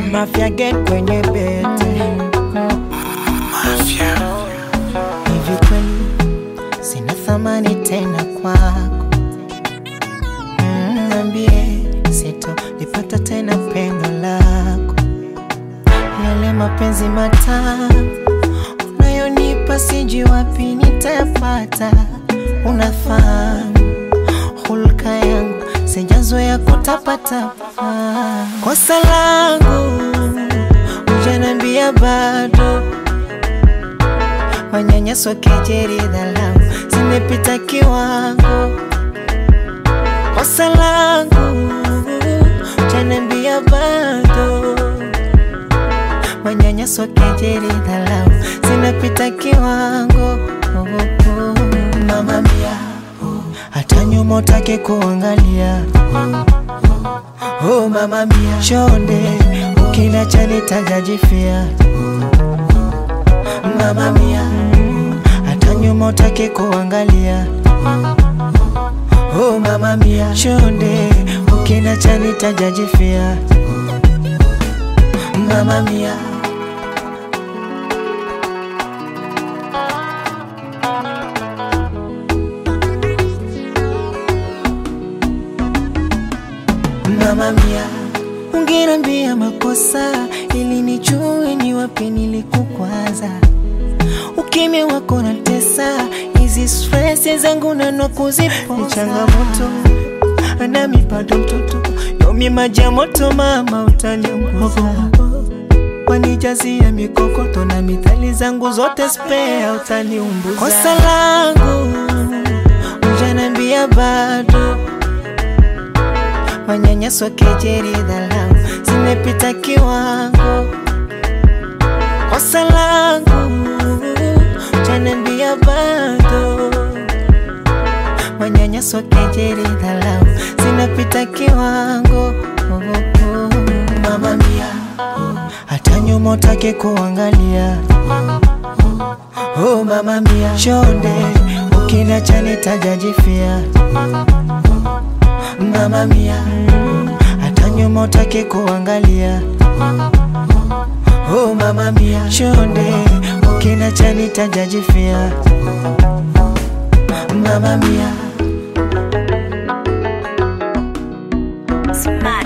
Mafia get kwenye bete hivi kweli sina thamani tena kwako Mm, Niambie sito lipata tena pendo lako yale mapenzi matamu unayonipa sijui wapi nitayapata unafahamu hulka yangu sijazoea kutapatapa kosa langu ujanambia bado manyanyaso kejeri dhalau zimepita kiwango kosa langu ujanambia bado manyanyaso kejeri dhalau zinapita kiwango oh, oh. mama mia hata nyuma utake kuangalia oh, mama mia chonde ukila chani tajajifia mama mia hata nyuma utake kuangalia oh, mama mia chonde ukila chani tajajifia mama mia mama mia ungenambia makosa ili nijue ni wapi nilikukwaza ukimya wako na tesa hizi stress zangu nano kuzipoza ni changamoto nami bado mtoto yomi maji ya moto mama utaniunguza wanijazia mikokoto na mithali zangu zote spea utaniumbuza kosa langu ujanambia bado manyanyaso kejeri dhalau zimepita kiwango kosa langu ujanambia bado manyanyaso kejeri dhalau zinapita kiwango oh, oh. mama mia hata nyuma utake kuangalia oh, mama mia chonde ukila chani tajajifia mama mia hata nyuma utake kuangalia oh, mama mia chonde ukila chani tajajifia mama mia Smile.